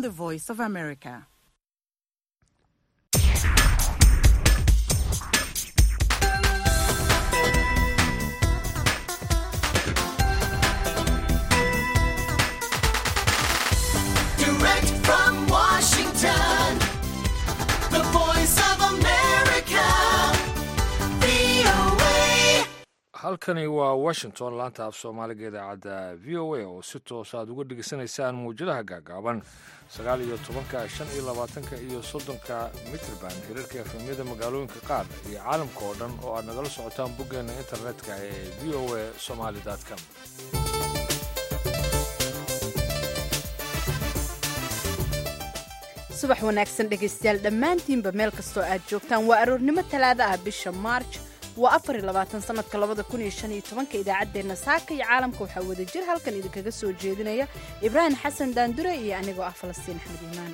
from the Voice of America. Direct from Washington, the voice of America, VOA. halkani waa washington laanta af soomaaliga idaacadda v o a oo si toos aad uga dhegaysanaysaan mawjadaha gaagaaban sagaal iyo tobanka shan iyo labaatanka iyo soddonka mitrban hirarka efemyada magaalooyinka qaar iyo caalamka oo dhan oo aad nagala socotaan boggeena internetka ee v o a somaly com subax wanaagsan dhegaystayaal dhammaantiinba meel kastoo aad joogtaan waa aroornimo talaada ah bisha maarj waa afar iyo labaatan sanadka labada kun iyo shan iyo tobanka idaacaddeenna saaka iyo caalamka waxaa wada jir halkan idinkaga soo jeedinaya ibraahim xasan daandure iyo anigoo ah falastiin axmed iimaan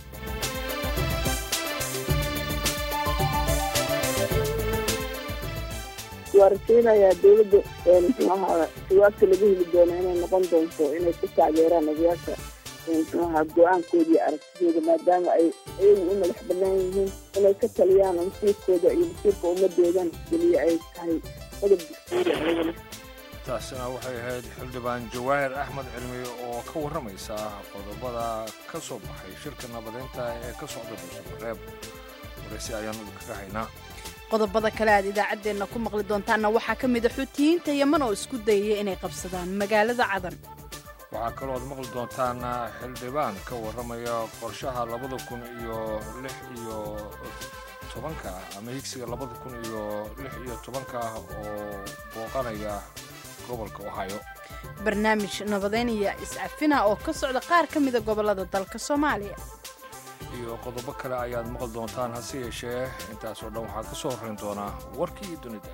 waa rajaynayaa dowladda muxuu ahaa jawaabta laga heli doono inay noqon doonto inay ku taageeraan odayaasha muxuu ahaa go-aankooda iyo aragtidooda maadaama ay iyagu u madax bannaan yihiin inay ka taliyaan masiirkooda iyo masiirka ummadoodan keliya ay tahay qodob dastuuri ayagana taasina waxay ahayd xildhibaan jawaahir axmed cilmi oo ka warramaysa qodobada ka soo baxay shirka nabadeynta ee ka socda dhuusamareeb waraysi ayaanu idinkaga haynaa qodobada kale aad idaacaddeenna ku maqli doontaanna waxaa ka mid a xuutiyiinta yeman oo isku dayaya inay qabsadaan magaalada cadan waxaa kaloo aad maqli doontaan xildhibaan ka warramaya qorshaha labada kun iyo lix iyo tobanka ama higsiga labada kun iyo lix iyo tobanka oo booqanaya gobolka ohio barnaamij nabadeynaya iscafina oo ka socda qaar ka mida gobollada dalka soomaaliya iyo qodobo kale ayaad maqli doontaan hase yeeshee intaasoo dhan waxaa ka soo horrayn doonaa warkii dunida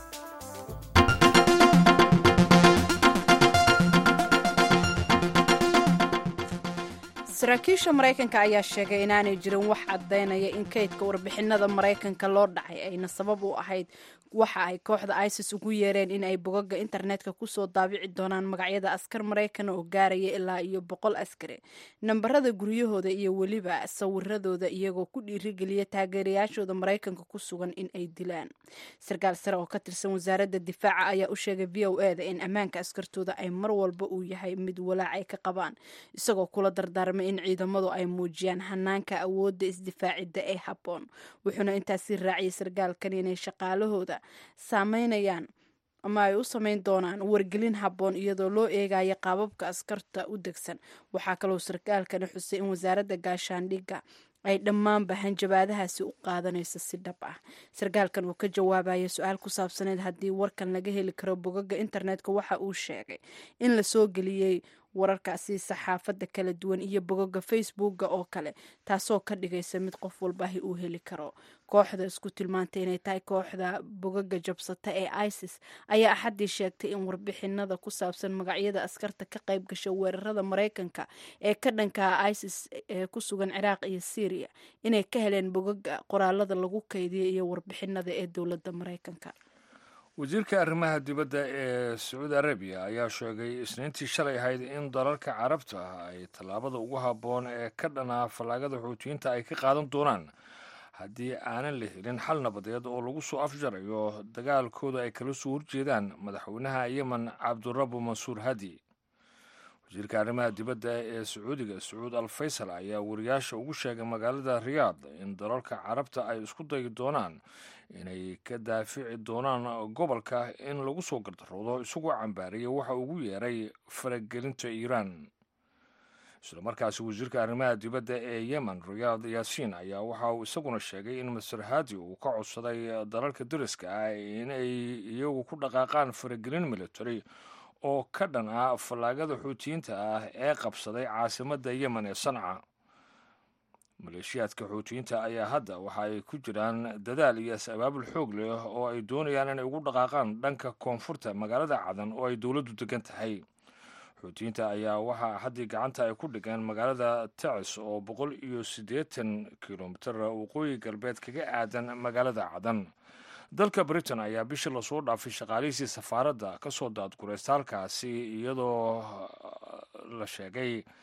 saraakiisha maraykanka ayaa sheegay inaanay jirin wax caddaynaya in kaydka warbixinada maraykanka loo dhacay ayna sabab u ahayd waxa ay kooxda isis ugu yeereen in ay bogaga internetka kusoo daabici doonaan magacyada askar maraykan oo gaaraya ilaa iyo boqol askari nambarada guryahooda iyo weliba sawiradooda iyagoo ku dhiirigeliya taageerayaashooda maraykanka ku sugan in ay dilaan sarkaal sare oo ka tirsan wasaaradda difaaca ayaa u sheegay v o eda in ammaanka askartooda ay mar walba uu yahay mid walaac ay ka qabaan isagoo kula dardaarmay in ciidamadu ay muujiyaan hanaanka awoodda isdifaacidda ee habboon wuxuuna intaasi raaciyay sarkaalkan inay shaqaalahooda saameynayaan ama ay u samayn doonaan wargelin habboon iyadoo loo eegayo qaababka askarta u degsan waxaa kaloo sarkaalkani xusay in wasaaradda gaashaandhigga ay dhammaanba hanjabaadahaasi u qaadanayso si dhab ah sarkaalkan uu ka jawaabaya su-aal ku saabsaneed haddii warkan laga heli karo bogaga internetka waxa uu sheegay in la soo geliyey wararkaasi saxaafadda kala duwan iyo bogoga facebooka oo kale taasoo ka dhigaysa mid qof walbaahi uu heli karo kooxda isku tilmaantay inay tahay kooxda bogaga jabsata ee isis ayaa axaddii sheegtay in warbixinada ku saabsan magacyada askarta ka qayb gasha weerarada maraykanka ee ka dhanka isis ee ku sugan ciraaq iyo syriya inay ka heleen bogaga qoraalada lagu kaydiyay iyo warbixinada ee dowladda maraykanka wasiirka arrimaha dibadda ee sacuudi arabiya ayaa sheegay isniintii shalay ahayd in dalalka carabta ay tallaabada ugu habboon ee ka dhanaa fallaagada xuutiyiinta ay ka qaadan doonaan haddii aanan la helin xal nabadeed oo lagu soo afjarayo dagaalkooda ay kala soo horjeedaan madaxweynaha yemen cabdurabu mansuur hadi wasiirka arrimaha dibadda ee sacuudiga sacuud al faysal ayaa wariyaasha ugu sheegay magaalada riyaad in dalalka carabta ay isku dayi doonaan inay ka daafici doonaan gobolka in lagu soo gardaroodo isagoo cambaariyay waxa ugu yeeray faragelinta iiraan isla markaasi wasiirka arrimaha dibadda ee yemen riyaad yaasiin ayaa waxa uu isaguna sheegay in master hadi uu ka codsaday dalalka dariska ah inay iyagu ku dhaqaaqaan faragelin military oo ka dhan ah fallaagada xuutiyiinta ah ee qabsaday caasimadda yemen ee sanca maleeshiyaadka xuutiyiinta ayaa hadda waxa ay ku jiraan dadaal iyo is-abaabul xoog leh oo ay doonayaan inay ugu dhaqaaqaan dhanka koonfurta magaalada cadan oo ay dowladdu degan tahay xuutiyiinta ayaa waxaa haddii gacanta ay ku dhigeen magaalada tacis oo boqol iyo siddeetan kilomitir waqooyi galbeed kaga aadan magaalada cadan dalka britain ayaa bishii lasoo dhaafay shaqaalihiisii safaaradda ka soo daadguraysta halkaasi iyadoo la sheegay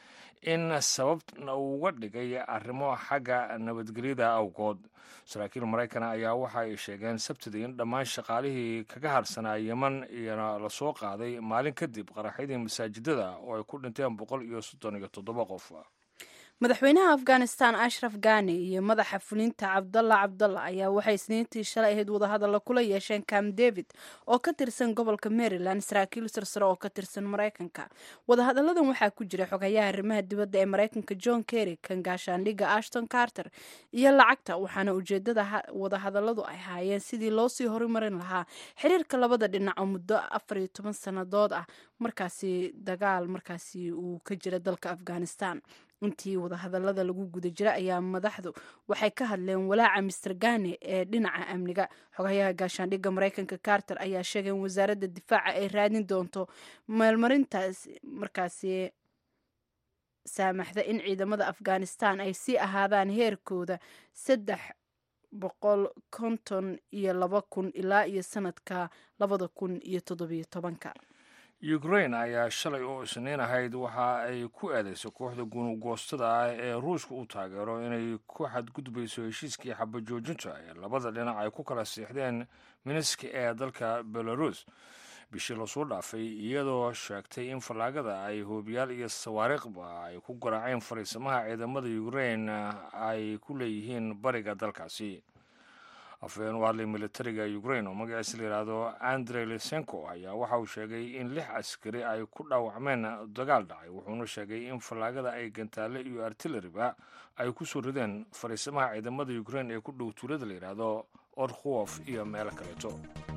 in sababna uga dhigay arrimo xagga nabadgelyada awgood saraakiil maraykana ayaa waxa ay sheegeen sabtidii in dhammaan shaqaalihii kaga harsanaa yeman iyana lasoo qaaday maalin kadib qaraxyadii masaajidada oo ay ku dhinteen boqol iyo soddon iyo toddoba qof madaxweynaha afghanistan ashraf gani iyo madaxa fulinta cabdalla cabdalla ayaa waxay isniintii shalay ahayd wadahadalla kula yeesheen cam david oo ka tirsan gobolka maryland saraakiil sarsare oo ka tirsan maraykanka wadahadalladan waxaa ku jira xogayaha arrimaha dibadda ee maraykanka john kerry kan gaashaandhigga ashton carter iyo lacagta waxaana ujeedada wadahadalladu ay haayeen sidii loosii horumarin lahaa xiriirka labada dhinac oo muddo afar iyo toban sannadood ah markaasi dagaal markaasi uu ka jira dalka afghanistan intii wadahadallada lagu guda jira ayaa madaxdu waxay ka hadleen walaaca mister gane ee dhinaca amniga xogayaha gaashaandhigga maraykanka carter ayaa sheegay in wasaaradda difaaca ay raadin doonto meelmarintaas markaasi saamaxda in ciidamada afghanistan ay sii ahaadaan heerkooda saddex boqol konton iyo laba kun ilaa iyo sanadka labada kun iyo toddobiyo tobanka ukraine ayaa shalay oo isniin ahayd waxa ay ku eedeysay kooxda gunugoostada ah ee ruushka u taageero inay ku xadgudbayso heshiiskii xabajoojinta ee labada dhinac ay ku kala siixdeen miniski ee dalka belarus bishii lasoo dhaafay iyadoo sheegtay in fallaagada ay hoobiyaal iyo sawaariikhba ay ku garaaceen fariisamaha ciidamada ukraine ay ku leeyihiin bariga dalkaasi afhayeen u hadlay militariga ukraine oo magaciisa la yidhaahdo andre lisenko ayaa waxa uu sheegay in lix askari ay ku dhaawacmeen dagaal dhacay wuxuuna sheegay in fallaagada ay gantaale iyo artilleriba ay ku soo rideen fariisamaha ciidamada ukraine ee ku dhow tuulada la yidhaahdo orkhof iyo meelo kaleeto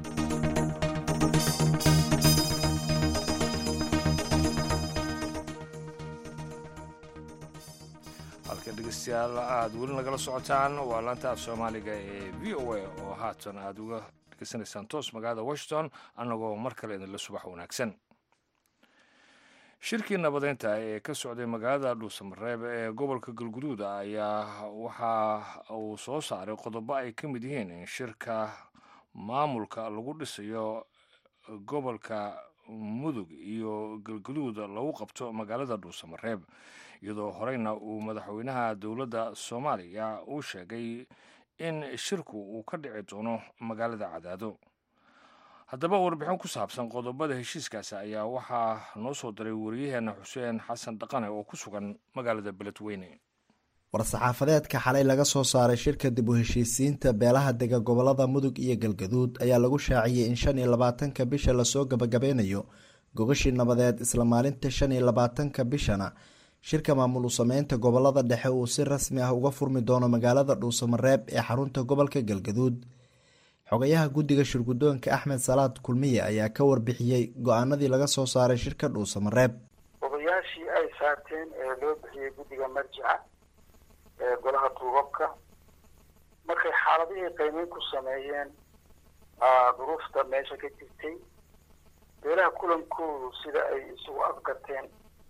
halka dhegeystayaal aada weli nagala socotaan waa laanta af soomaaliga ee v o a oo haatan aada uga dhegeysanaysaan toos magaalada washington annagoo mar kale idinla subax wanaagsan shirkii nabadeynta ee ka socday magaalada dhuusamareeb ee gobolka galguduud ayaa waxa uu soo saaray qodobo ay ka mid yihiin in shirka maamulka lagu dhisayo gobolka mudug iyo galguduud lagu qabto magaalada dhuusamareeb iyadoo horeyna uu madaxweynaha dowladda soomaaliya uu sheegay in shirku uu ka dhici doono magaalada cadaado haddaba warbixin ku saabsan qodobada heshiiskaasi ayaa waxaa noo soo diray wariyaheena xuseen xasan dhaqane oo ku sugan magaalada beledweyne war-saxaafadeedka xalay laga soo saaray shirka dib u heshiisiinta beelaha dega gobolada mudug iyo galgaduud ayaa lagu shaaciyey in shan iyo labaatanka bisha lasoo gabagabeynayo gogashii nabadeed isla maalinta shan iyo labaatanka bishana shirka maamul u sameynta gobolada dhexe uu si rasmi ah uga furmi doono magaalada dhuusamareeb ee xarunta gobolka galgaduud xogayaha guddiga shirgudoonka axmed salaad kulmiye ayaa ka warbixiyey go-aanadii laga soo saaray shirka dhuusamareeb odayaashii ay saarteen ee loo bixiyey guddiga marjica ee golaha duubabka markay xaaladihii qiimeyn ku sameeyeen duruufta meesha ka jirtay beelaha kulankoodu sida ay isugu afgarteen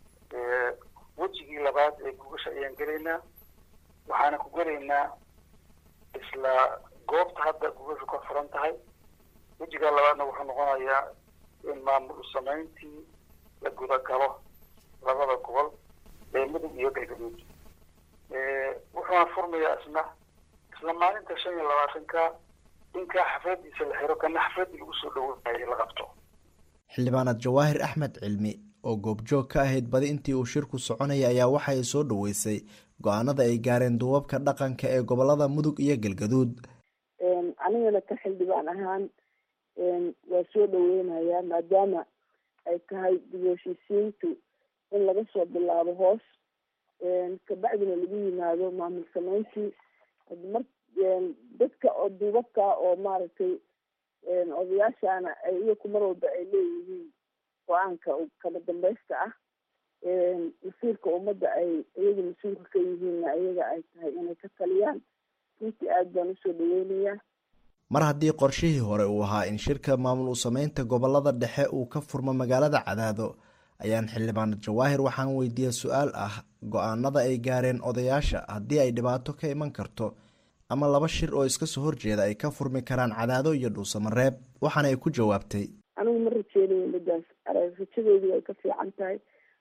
wejigii labaad ee gugasha ayaan gelaynaa waxaana ku gelaynaa isla goobta hadda gugashu ka furan tahay wejiga labaadna wuxuu noqonayaa in maamul sameyntii la gudagalo labada gobol ee mudug iyo galgaduud wuxuuna furmayaa isna isla maalinta shan iyo labaatanka inkaa xafladiisa la xiro kana xafladii lagu soo dhaweynayay la qabto xildhibaanad jawaahir axmed cilmi oo goobjoog ka ahayd badi intii uu shirku soconaya ayaa waxa ay soo dhaweysay go-aanada ay gaareen duubabka dhaqanka ee gobolada mudug iyo galgaduud anigana ka xildhibaan ahaan waa soo dhaweynayaa maadaama ay tahay dib u heshiisiintu in laga soo bilaabo hoos kabacdina lagu yimaado maamul sameyntii mar dadka oo duubabka oo maaragtay odayaashana ay iyaku mar walba ay leeyihiin go-aanka kala dambeysta ah masiirka ummadda ay iyaga mas-uulka ka yihiinna iyaga ay tahay inay ka taliyaan runtii aada baan usoo dhaweynayaa mar haddii qorshihii hore uu ahaa in shirka maamul u sameynta gobolada dhexe uu ka furmo magaalada cadaado ayaan xildhibaanad jawaahir waxaan weydiiyey su-aal ah go-aanada ay gaareen odayaasha haddii ay dhibaato ka iman karto ama laba shir oo iska soo horjeeda ay ka furmi karaan cadaado iyo dhuusamareeb waxaana ay ku jawaabtay anigu ma rajeynayo midaas rajadoodu way ka fiican tahay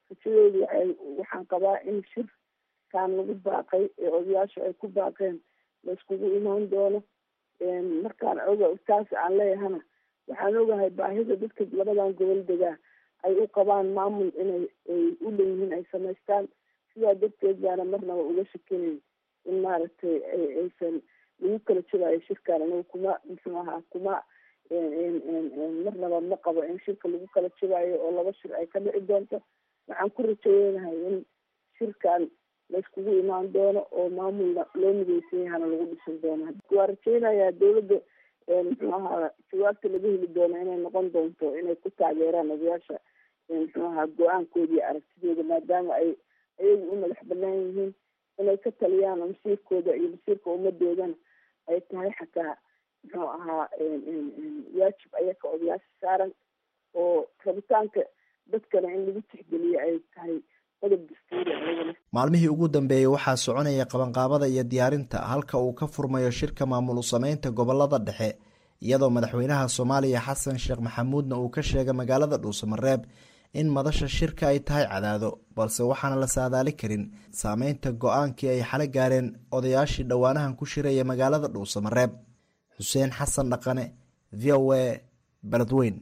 rajadoodu waxay waxaan qabaa in shirkan lagu baaqay ee odayaashu ay ku baaqeen layskugu imaan doono markaan oga taas aan leeyahana waxaan ogahay baahida dadka labadan gobol degaa ay u qabaan maamul inay ay u leeyihiin ay samaystaan sidaa darteed baana marnaba uga shakinayn in maaragtay aysan lagu kala jogaayo shirkan aniga kuma muxuu ahaa kuma marnaba ma qabo in shirka lagu kala jogaayo oo laba shir ay ka dhici doonto waxaan ku rajayeynahay in shirkan layskugu imaan doono oo maamulna loo mideysan yahana lagu dhisan doono waa rajaynayaa dawladda muxuu ahaa jawaabta laga heli doono inay noqon doonto inay ku taageeraan odayaasha muxuu ahaa go-aankooda iyo aragtidooda maadaama ay ayagu u madax banaan yihiin inay ka taliyaan masiirkooda iyo masiirka ummadoodana ay tahay xataa muxuu ahaa waajib ayaka odayaasha saaran oo rabitaanka dadkana in lagu tixgeliyo ay tahay qodob dastuuri ayagana maalmihii ugu dambeeyey waxaa soconaya qabanqaabada iyo diyaarinta halka uu ka furmayo shirka maamul usameynta gobolada dhexe iyadoo madaxweynaha soomaaliya xasan sheekh maxamuudna uu ka sheegay magaalada dhuusamareeb in madasha shirka ay tahay cadaado balse waxaana la saadaali karin saameynta go-aankii ay xalo gaareen odayaashii dhowaanahan ku shiraya magaalada dhuusamareeb xuseen xasan dhaqane v o a beledweyn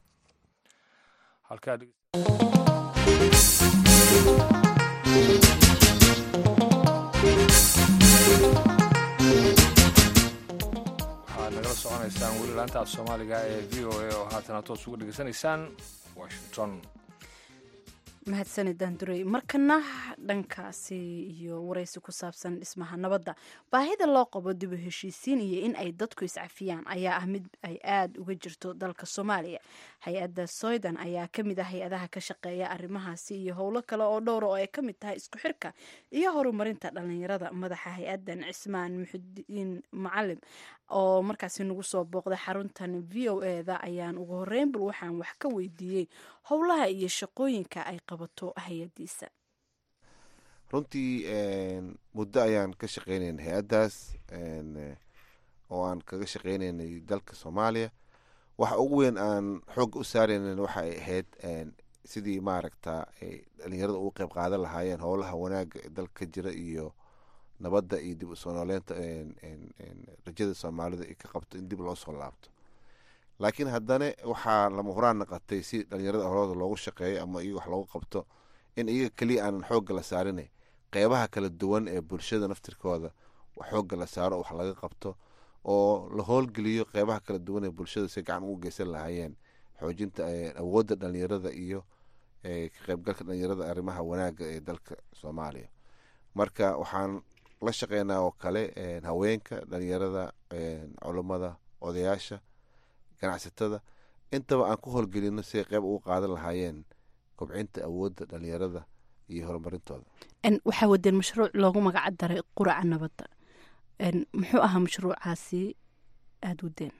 waxaad nagala soconaysaan weli laanta af soomaaliga ee v o a oo haatana toos uga dhegeysanaysaan washington mahadsanid daandurey markana dhankaasi iyo waraysi ku saabsan dhismaha nabadda baahida loo qabo dib u heshiisiin iyo in ay dadku iscafiyaan ayaa ah mid ay aada uga jirto dalka soomaaliya hay-adda soydan ayaa ka mid ah hay-adaha ka shaqeeya arrimahaasi iyo howlo kale oo dhowra oo ay ka mid tahay isku xirka iyo horumarinta dhalinyarada madaxa hay-addan cismaan muxudiin macalim oo markaasi nagu soo booqday xaruntan v o eda ayaan ugu horeyn bal waxaan wax ka weydiiyey howlaha iyo shaqooyinka ay qabato hay-adiisa runtii muddo ayaan ka shaqeynaynay hay-addaas oo aan kaga shaqeynaynay dalka soomaaliya waxa ugu weyn aan xoogga u saaraynan waxa ay ahayd sidii maaragta ay dhalinyarada ugu qeyb qaadan lahaayeen howlaha wanaaga ee dalka ka jira iyo nabadda iyo dib usoo nooleynta rajada soomaalida ay ka qabto in dib loo soo laabto laakiin haddana waxaa lama huraan naqatay si dhalinyarada horooda loogu shaqeeyo ama iyaga wax loogu qabto in iyaga keliya aanan xoogga la saarinay qeybaha kala duwan ee bulshada naftirkooda xoogga la saaro wax laga qabto oo la howlgeliyo qeybaha kala duwan ee bulshada si gacan ugu geysan lahaayeen xoojinta awoodda dhalinyarada iyo ka qeybgalka dhalinyarada arrimaha wanaaga ee dalka soomaaliya marka waxaan la shaqeynaa oo kale haweenka dhalinyarada culummada odayaasha ganacsatada intaba aan ku howlgelino siay qeyb ugu qaadan lahaayeen kobcinta awoodda dhalinyarada iyo horumarintooda waxaa wadeen mashruuc loogu magaca daray quraca nabadda muxuu ahaa mashruucaasi aada wadeen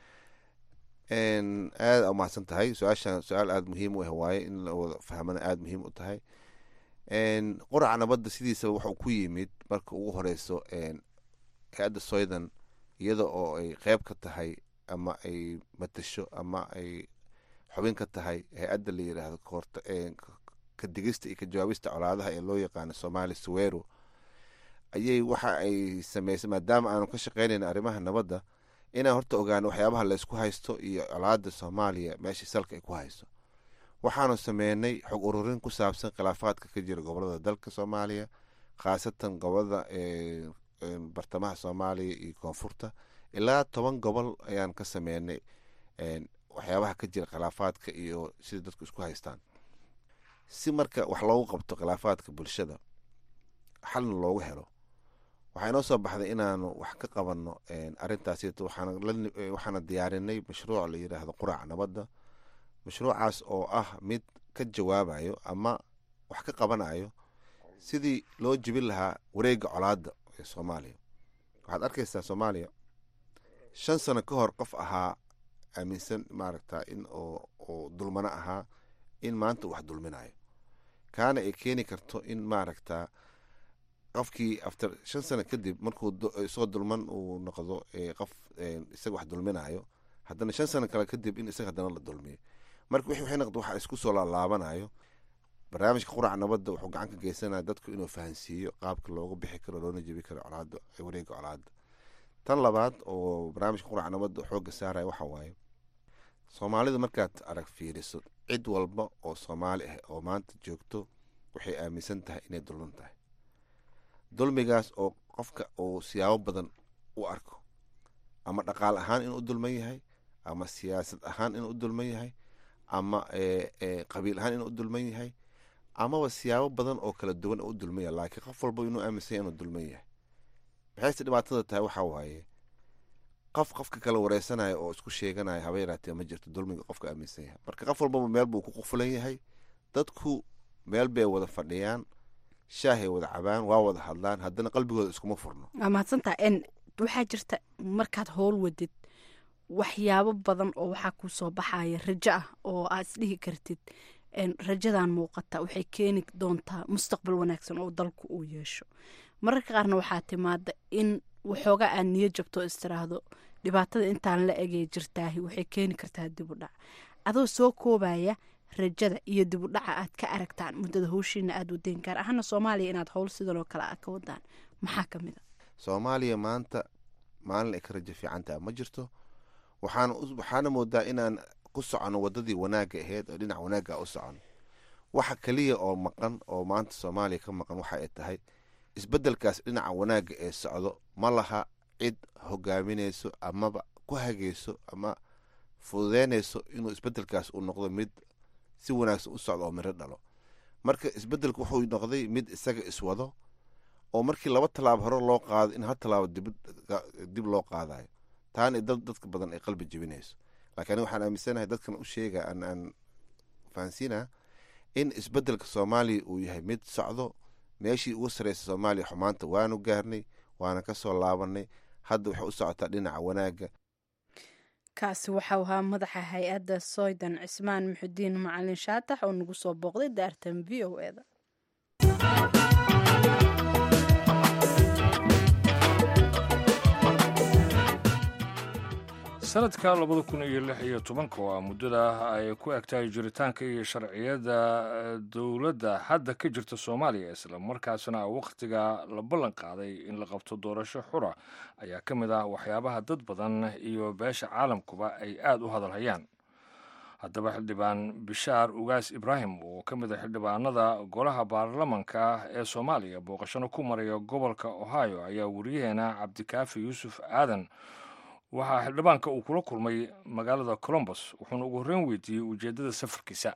aada umahadsan tahay su-aashan su-aal aada muhiim u ah waaye in la wada fahmana aada muhiim u tahay quraca nabadda sidiisaba wuxuu ku yimid marka ugu horeyso hay-adda soydan iyada oo ay qeyb ka tahay ama ay matasho ama ay xubin ka tahay hay-adda la yiraahdo koorta ka digista iyo ka jawaabista colaadaha ee loo yaqaano somali sawero ayay waxa ay sameysay maadaama aanu ka shaqeynayna arrimaha nabadda inaan horta ogaano waxyaabaha laysku haysto iyo colaada soomaaliya meeshii salka ay ku hayso waxaanu sameynay xog ururin ku saabsan khilaafaadka ka jira gobolada dalka soomaaliya khaasatan gobolada bartamaha soomaaliya iyo koonfurta ilaa toban gobol ayaan ka sameynay waxyaabaha ka jira khilaafaadka iyo sida dadku isku haystaan si marka wax loogu qabto khilaafaadka bulshada xalna loogu helo waxaa inoo soo baxday inaanu wax ka qabanno arintaas waxaana diyaarinay mashruuc la yiraahdo qurac nabadda mashruucaas oo ah mid ka jawaabayo ama wax ka qabanayo sidii loo jibin lahaa wareega colaada ee soomaaliya waxaad arkaysaa soomaaliya shan sano ka hor qof ahaa aaminsan maaragta in oo dulmano ahaa in maanta wax dulminayo kaana ay keeni karto in maaragta qofkii after shan sano kadib markuu isagoo dulman uu noqdo qof isaga wax dulminayo haddana shan sano kale kadib in isaga haddana la dulmiyo marka wixii waxay noqdo waxa isku soo laalaabanayo barnaamijka quraca nabadda wuxuu gacan ka geysanaya dadku inuu fahansiiyo qaabka looga bixi karo loona jebi karo colaada wareega colaada tan labaad oo barnaamijka quraca nabadda xooga saaraya waxa waaye soomaalida markaad arag fiiriso cid walba oo soomaali ah oo maanta joogto waxay aaminsan tahay inay dulman tahay dulmigaas oo qofka uu siyaabo badan u arko ama dhaqaal ahaan inuu u dulman yahay ama siyaasad ahaan inuu u dulman yahay ama qabiil ahaan inuu u dulman yahay amaba siyaabo badan oo kala duwan u dulman yahay laakiin qof walba inuu aaminsan yahay inuu dulman yahay maxayse dhibaatada tahay waxaa waaye qof qofka kala wareysanaya oo isku sheeganaya haba yaraatee ma jirto dulmiga qofka aaminsan yahay marka qof walbaba meel buu ku qufulan yahay dadku meel bay wada fadhiyaan shaahay wada cabaan waa wada hadlaan haddana qalbigooda iskuma furno waa mahadsantaa n waxaa jirta markaad howl wadid waxyaabo badan oo waxaa kuu soo baxaya rajo ah oo aad isdhihi kartid rajadan muuqata waxay keeni doontaa mustaqbal wanaagsan oo dalku uu yeesho mararka qaarna waxaa timaada in waxoogaa aad niyo jabto oo istiraahdo dhibaatada intaan la egee jirtaahi waxay keeni kartaa dibudhac adoo soo koobaya rajada iyo dibudhaca aad ka aragtaan muddada howshiina aad wadeen gaar ahaana soomaaliya inaad howl sidan oo kale a ka wadaan maxaa ka mid a soomaaliya maanta maalin ay ka rajo fiicantaha ma jirto waxaana waxaana moodaa inaan ku socono wadadii wanaagga ahayd oo dhinac wanaagga u socono waxa keliya oo maqan oo maanta soomaaliya ka maqan waxa ay tahay isbedelkaas dhinaca wanaagga ee socdo ma laha cid hogaaminayso amaba ku hagayso ama fududeynayso inuu isbedelkaas uu noqdo mid si wanaagsan u socdo oo miro dhalo marka isbedelku wuxuu noqday mid isaga iswado oo markii laba tallaabo hore loo qaado in hal tallaabo dib loo qaadayo taana dadka badan ay qalbi jebinayso laakiin aniga waxaan aaminsanahay dadkan u sheega aan fahansiina in isbedelka soomaaliya uu yahay mid socdo meeshii ugu sareysa soomaaliya xumaanta waanu gaarnay waana ka soo laabanay hadda waxay u socotaa dhinaca wanaagga kaasi waxau ahaa madaxa hay-adda soydan cismaan muxudiin macalin shaatax oo nagu soo booqday daartan v o eda sanadka labada kun iyo lix iyo tobanka waa muddada ay ku egtahay jiritaanka iyo sharciyada dowladda hadda ka jirta soomaaliya isla markaasna wakhtiga la ballan qaaday in la qabto doorasho xura ayaa ka mid ah waxyaabaha dad badan iyo beesha caalamkuba ay aada u hadalhayaan haddaba xildhibaan bishaar ugaas ibraahim oo ka mid a xildhibaanada golaha baarlamanka ee soomaaliya booqashano ku maraya gobolka ohio ayaa wariyaheena cabdikaafi yuusuf aadan waxaa xildhibaanka uu kula kulmay magaalada colombos wuxuuna ugu horreyn weydiiyey ujeeddada safarkiisa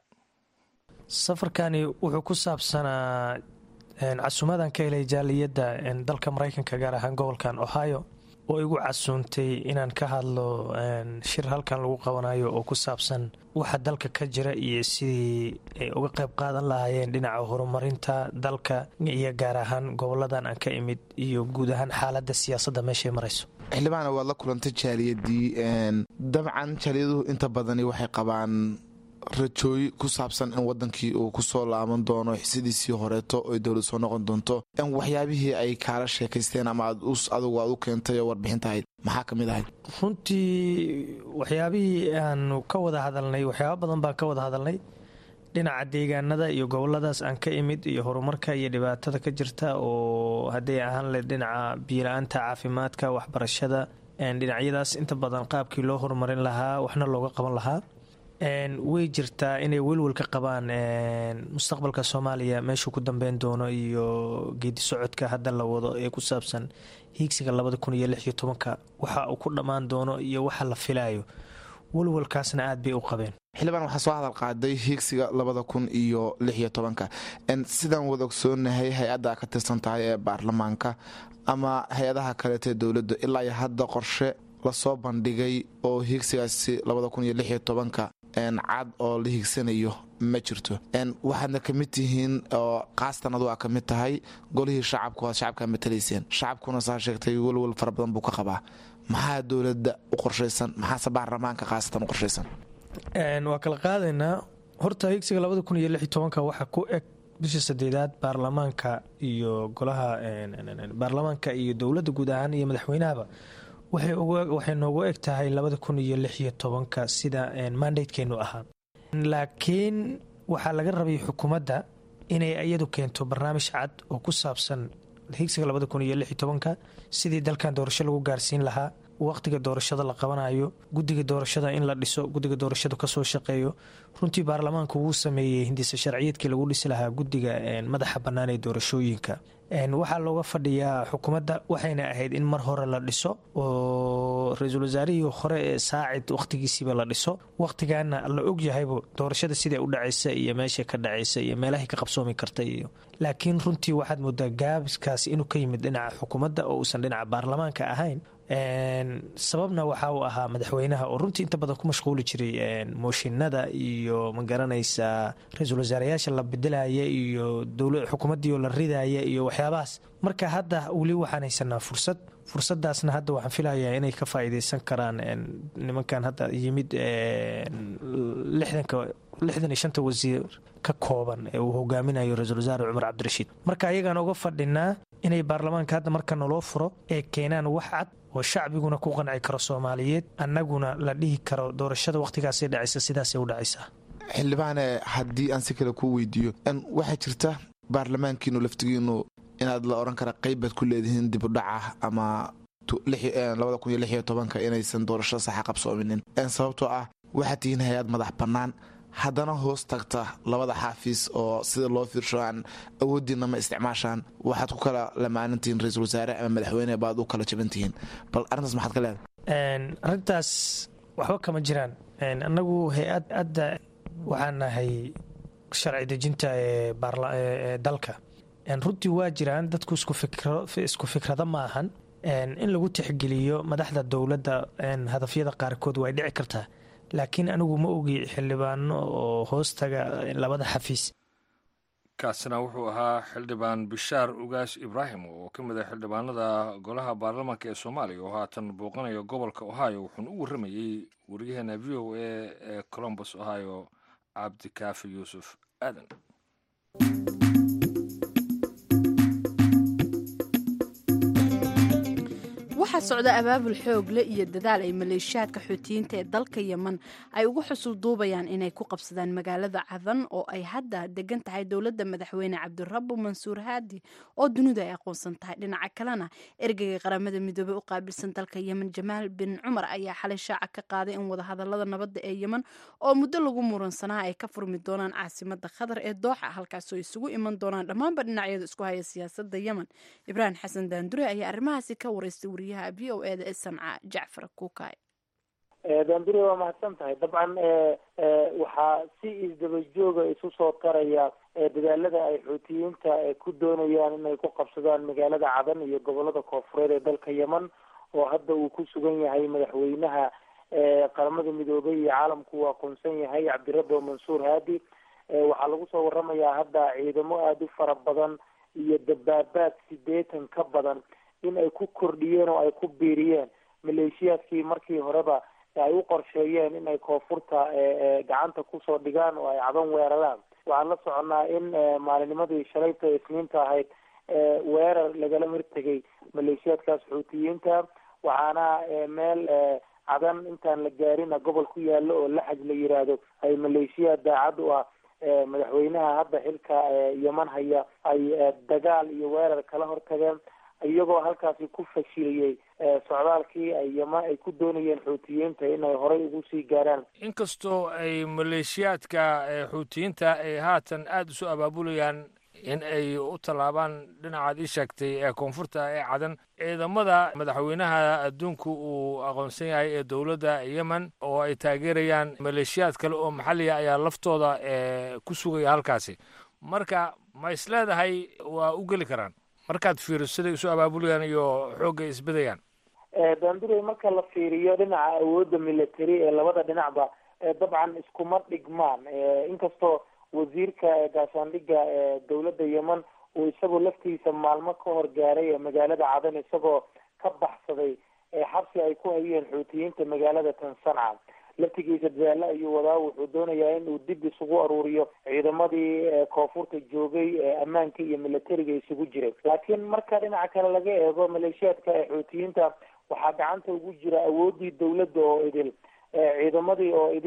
safarkani wuxuu ku saabsanaa casuumadan ka helay jaaliyadda dalka maraykanka gaar ahaan gobolkan ohio oo igu casuuntay inaan ka hadlo shir halkan lagu qabanayo oo ku saabsan waxa dalka ka jira iyo sidii ay uga qayb qaadan lahaayeen dhinaca horumarinta dalka iyo gaar ahaan goboladan aan ka imid iyo guud ahaan xaaladda siyaasadda meeshay marayso xildhibaana waad la kulantay jaaliyadii dabcan jaaliyaduhu inta badani waxay qabaan rajooy ku saabsan in wadankii uu kusoo laaban doono xisidiisii horeeto oy dowlad soo noqon doonto waxyaabihii ay kaala sheekaysteen ama adugu aad u keentay oo warbixintahayd maxaa ka mid ahayd runtii waxyaabihii aanu ka wada hadalnay waxyaaba badan baan ka wada hadalnay dhinaca deegaanada iyo goboladaas aan ka imid iyo horumarka iyo dhibaatada ka jirta oo hadday ahaan leh dhinaca biila-aanta caafimaadka waxbarashada dhinacyadaas inta badan qaabkii loo horumarin lahaa waxna looga qaban lahaa way jirtaa inay welwel ka qabaan mustaqbalka soomaaliya meeshuu ku dambeyn doono iyo geedi socodka hadda la wado ee ku saabsan hiigsiga labada kun iyo lix iyo tobanka waxa uu ku dhammaan doono iyo waxa la filayo welwelkaasna aad bay u qabeen xildhibaan waxaa soo hadal qaaday hiigsiga labada kun iyo lix iyo tobanka sidaan wada ogsoonahay hay-adda ka tirsan tahay ee baarlamaanka ama hay-adaha kaleeta ee dowladda ilaa iyo hadda qorshe lasoo bandhigay oo hiigsigaasi labada kun iyo lix iyo tobanka cad oo la hiigsanayo ma jirto waxaadna ka mid tihiin oo kaastan adu aa ka mid tahay golihii shacabku aad shacabkaa matalayseen shacabkuna saa sheegtay welwel fara badan buu ka qabaa maxaa dowladda u qorshaysan maxaase baarlamaanka khaasatan u qorshaysan waa kala qaadaynaa horta higsiga labada kun iyo lix iyo tobanka waxaa ku eg bishii sadeedaad baarlamaanka iyo golaha baarlamaanka iyo dowladda guud ahaan iyo madaxweynahaba waxay noogu eg tahay labada kun iyo lix iyo tobanka sida mandatekeenu ahaa laakiin waxaa laga rabay xukuumadda inay iyadu keento barnaamij cad oo ku saabsan higsiga labada kun iyo lix iyo tobanka sidii dalkan doorasho lagu gaarsiin lahaa waqtiga doorashada la qabanayo guddiga doorashada in la dhiso guddiga doorashadu kasoo shaqeeyo runtii baarlamaanku wuu sameeyey hindisa sharciyeedkii lagu dhisi lahaa guddiga madaxa bannaan ee doorashooyinka waxaa looga fadhiyaa xukuumadda waxayna ahayd in mar hore la dhiso oo ra-iisul wasaarihii hore ee saacid waqtigiisiiba la dhiso waqtigaana la ogyahaybu doorashada siday u dhacaysa iyo meeshay ka dhacaysa iyo meelahay ka qabsoomi karta iyo laakiin runtii waxaad moodaa gaabiskaasi inuu ka yimid dhinaca xukuumadda oo uusan dhinaca baarlamaanka ahayn sababna waxa uu ahaa madaxweynaha oo runtii inta badan ku mashquuli jiray mooshinada iyo magaranaysa ra-iisul wasaarayaasha la bedelaya iyo xukuumaddii oo la ridaya iyo waxyaabahaas marka hadda weli waxaan haysanaa fursad fursadaasna hadda waxaan filayaa inay ka faa'iideysan karaan nimankan hadda yimid lixdanka lixdan iyo shanta wasiir ka kooban ee uu hogaaminayo ra-iisul wasaare cumar cabdirashiid marka ayagaan uga fadhinaa inay baarlamaanka hadda marka naloo furo ee keenaan wax cad oo shacbiguna ku qanci karo soomaaliyeed annaguna la dhihi karo doorashada wakhtigaasay dhacaysa sidaasay u dhacaysaa xildhibaane haddii aan si kale kuu weydiiyo waxaa jirta baarlamaankiinu laftigiinu inaad la odhan kara qeybaad ku leedihiin dib u dhaca ama labada kun iyo lix iyo tobanka inaysan doorashada saxa qabsoominin sababtoo ah waxaad tihiin hay-ad madax bannaan haddana hoos tagta labada xaafiis oo sida loo fiirsho aan awooddiina ma isticmaashaan waxaad ku kala lamaanintihiin ra-iisul wasaare ama madaxweyne baad u kala jabantihiin bal arrintaas maxaad ka leedahay arrintaas waxba kama jiraan annagu hay-ad adda waxaan nahay sharci dejinta ee dalka runtii waa jiraan dadku isku fikrado ma ahan in lagu tixgeliyo madaxda dowladda hadafyada qaarkood way dhici kartaa laakiin anigu ma ogi xildhibaano oo hoostaga labada xafiis kaasina wuxuu ahaa xildhibaan bishaar ugaas ibraahim oo ka mid ah xildhibaanada golaha baarlamaanka ee soomaaliya oo haatan booqanaya gobolka ohio wuxuuna u warramayey wariyaheena v o a ee colombus ohio cabdikaafi yuusuf aadan waxaa socda abaabul xoogle iyo dadaal ay maleeshiyaadka xuutiyiinta ee dalka yeman ay ugu xusul duubayaan inay ku qabsadaan magaalada cadan oo ay hadda degan tahay dowladda madaxweyne cabdirabo mansuur haadi oo dunidu ay aqoonsan tahay dhinaca kalena ergeyga qaramada midoobey u qaabilsan dalka yemen jamaal bin cumar ayaa xalay shaaca ka qaaday in wadahadalada nabadda ee yemen oo muddo lagu muransanaa ay ka furmi doonaan caasimada qatar ee dooxa halkaasoo isugu iman doonaan dhammaanba dhinacyada isku haya siyaasada yemen ibraahim xasan daandure ayaa arrimahaasi ka wareystay wariyaha v o eda ee sanca jacfar kuukay daandure waa mahadsan tahay dabcan waxaa si isdaba jooga isu soo taraya dadaalada ay xuutiyiinta ku doonayaan inay ku qabsadaan magaalada cadan iyo gobolada koofureed ee dalka yemen oo hadda uu ku sugan yahay madaxweynaha qaramada midoobay iyo caalamku uu aqoonsan yahay cabdirabo mansuur haadi waxaa lagu soo waramayaa hadda ciidamo aada u fara badan iyo dabaabaad sideetan ka badan in ay ku kordhiyeen oo ay ku biiriyeen maleeshiyaadkii markii horeba ay u qorsheeyeen inay koonfurta gacanta kusoo dhigaan oo ay cadan weeraraan waxaan la soconaa in maalinimadii shalayta isniinta ahayd weerar lagala hortegay maleeshiyaadkaas xuutiyiinta waxaana meel cadan intaan la gaarina gobol ku yaalo oo laxaj la yiraahdo ay maleeshiyaad daacad u ah madaxweynaha hadda xilka yeman haya ay dagaal iyo weerar kala hortageen iyagoo halkaasi ku fashiliyey socdaalkii ay yeman ay ku doonayeen xuutiyiinta inay horey ugu sii gaaraan inkastoo ay maleeshiyaadka xuutiyiinta ay haatan aada isu abaabulayaan in ay u tallaabaan dhinacaad ii sheegtay ee koonfurta ee cadan ciidamada madaxweynaha adduunku uu aqoonsan yahay ee dowladda yemen oo ay taageerayaan maleeshiyaad kale oo maxalliga ayaa laftooda ku sugaya halkaasi marka ma is leedahay waa u geli karaan markaad fiiriso siday isu abaabulayaan iyo xoogga isbedayaan daandurey marka la fiiriyo dhinaca awoodda military ee labada dhinacba dabcan iskuma dhigmaan inkastoo wasiirka gaashaandhigga ee dowladda yemen uu isagoo laftiisa maalmo ka hor gaaray ee magaalada cadan isagoo ka baxsaday xabsi ay ku hayeen xuutiyiinta magaalada tan sanca laftigiisa dadaalo ayuu wadaa wuxuu doonayaa inuu dib isugu aruuriyo ciidamadii koonfurta joogay ee ammaanka iyo militariga isugu jiray laakiin marka dhinaca kale laga eego maleeshiyaadka ee xuutiyiinta waxaa gacanta ugu jira awoodii dowladda oo idil ciidamadii oo idil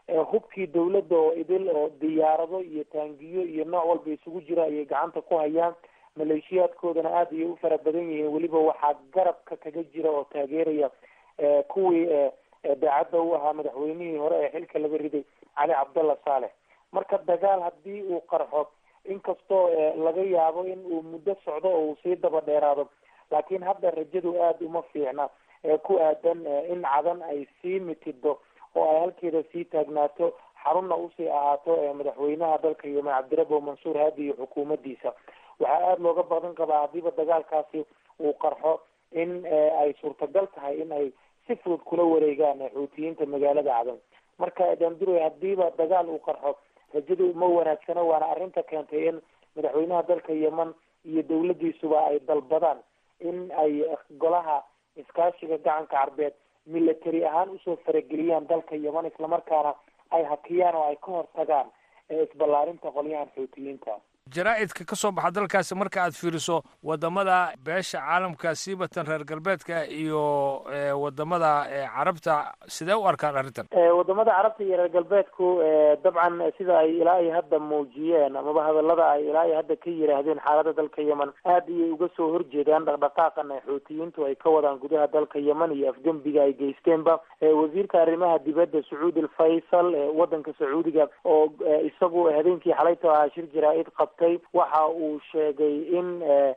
hubkii dawladda oo idil oo diyaarado iyo taangiyo iyo nooc walba isugu jira ayay gacanta ku hayaan maleeshiyaadkoodana aada ayay u fara badan yihiin weliba waxaa garabka kaga jira oo taageeraya kuwii daacadda u ahaa madaxweynihii hore ee xilka laga riday cali cabdalla saalex marka dagaal haddii uu qarxo inkastoo laga yaabo in uu muddo socdo oo uu sii daba dheeraado laakiin hadda rajadu aada uma fiicna ku aadan in cadan ay sii mitido oo ay halkeeda sii taagnaato xarunna usii ahaato madaxweynaha dalka yemen cabdirabo mansuur haadi iyo xukuumaddiisa waxaa aada looga badan qabaa haddiiba dagaalkaasi uu qarxo in ay suurtagal tahay in ay si fudud kula wareegaan xuutiyiinta magaalada cadan marka dandure haddiiba dagaal uu qarxo rajadu ma wanaagsano waana arrinta keentay in madaxweynaha dalka yemen iyo dawladdiisuba ay dalbadaan in ay golaha iskaashiga gacanka carbeed military ahaan usoo farageliyaan dalka yemen islamarkaana ay hakiyaan oo ay ka hortagaan isballaarinta qolyahan xuutiyiinta jaraa'idka ka soo baxa dalkaasi marka aad fiiriso wadamada beesha caalamka siibatan reer galbeedka iyo wadamada carabta sidee u arkaan arrintan wadamada carabta iyo reer galbeedku dabcan sida ay ilaa ay hadda muujiyeen amaba hadalada ay ilaa ay hadda ka yiraahdeen xaalada dalka yemen aada ayay uga soo horjeedaan dhaqdhaqaaqan xuutiyiintu ay ka wadaan gudaha dalka yemen iyo afgembiga ay geysteenba wasiirka arrimaha dibadda sacuudi alfaysal wadanka sacuudiga oo isagu habeenkii xalayto ahaa shir jaraa-id qab waxa uu sheegay in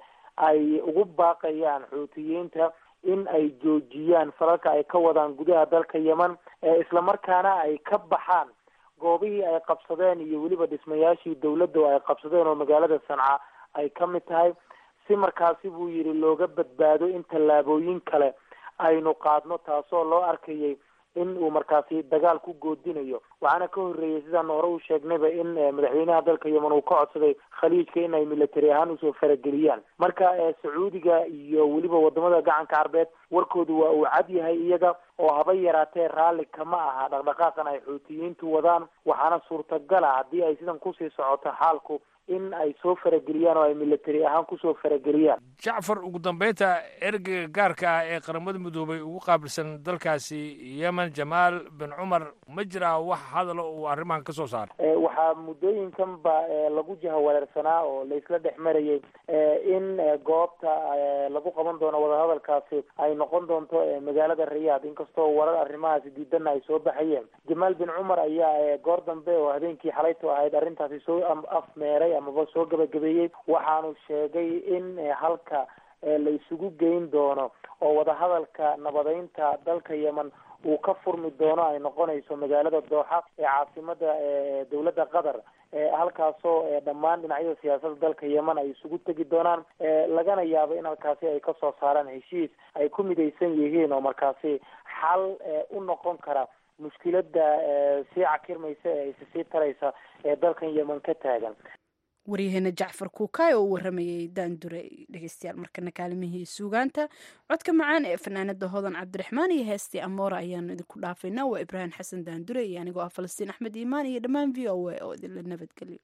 ay ugu baaqayaan xuutiyiinta in ay joojiyaan falalka ay ka wadaan gudaha dalka yemen islamarkaana ay ka baxaan goobihii ay qabsadeen iyo weliba dhismayaashii dawladda oo ay qabsadeen oo magaalada sanca ay ka mid tahay si markaasi buu yidhi looga badbaado in tallaabooyin kale aynu qaadno taasoo loo arkayay in uu markaasi dagaal ku goodinayo waxaana ka horreeyey sidaan hore u sheegnayba in madaxweynaha dalka yemen uu ka codsaday khaliijka in ay military ahaan usoo farageliyaan marka sacuudiga iyo weliba wadamada gacanka carbeed warkoodu waa uu cad yahay iyaga oo haba yaraatee raalli kama aha dhaqdhaqaaqan ay xuutiyiintu wadaan waxaana suurtagala haddii ay sidan kusii socoto xaalku in ay soo farageliyaan oo ay military ahaan kusoo farageliyaan jacfar ugu dambeynta ergeyga gaarka ah ee qaramada midoobay ugu qaabilsan dalkaasi yemen jamaal bin cumar ma jiraa wax hadalo uu arrimahan ka soo saaray waxaa muddooyinkan ba lagu jahawareersanaa oo laisla dhex marayay in goobta lagu qaban doono wadahadalkaasi ay noqon doonto magaalada riyaad inkastoo warar arrimahaasi diidanna ay soo baxayeen jamaal bin cumar ayaa goor dambe oo habeenkii xalayto ahayd arrintaasi soo afmeeray amaba soo gabagabeeyey waxaanu sheegay in halka la isugu geyn doono oo wadahadalka nabadeynta dalka yemen uu ka furmi doono ay noqonayso magaalada dooxa ee caasimada dowladda qatar halkaasoo dhammaan dhinacyada siyaasadda dalka yemen ay isugu tegi doonaan lagana yaabo in halkaasi ay kasoo saaraan heshiis ay ku midaysan yihiin oo markaasi xal u noqon kara mushkilada sii cakirmaysa ee isi sii taraysa ee dalkan yemen ka taagan waryaheena jacfar kuukaay oo u waramayay daandure dhegeystayaal markana kaalimihii suugaanta codka macaan ee fanaanada hodan cabdiraxmaan iyo heestii amoora ayaanu idinku dhaafaynaa waa ibraahim xasan daandure iyo anigoo ah falastiin axmed iimaan iyo dhammaan v o a oo idinla nabadgelyo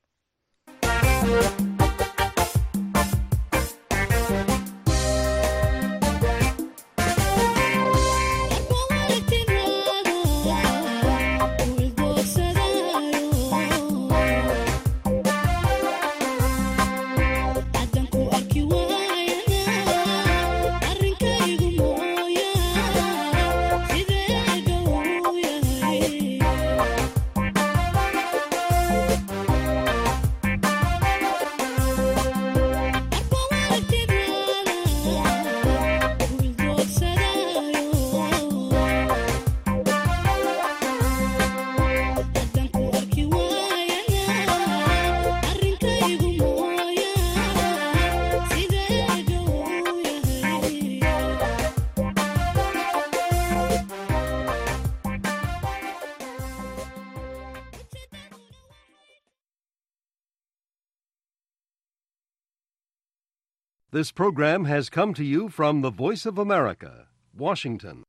This program has come to you from the Voice of America, Washington.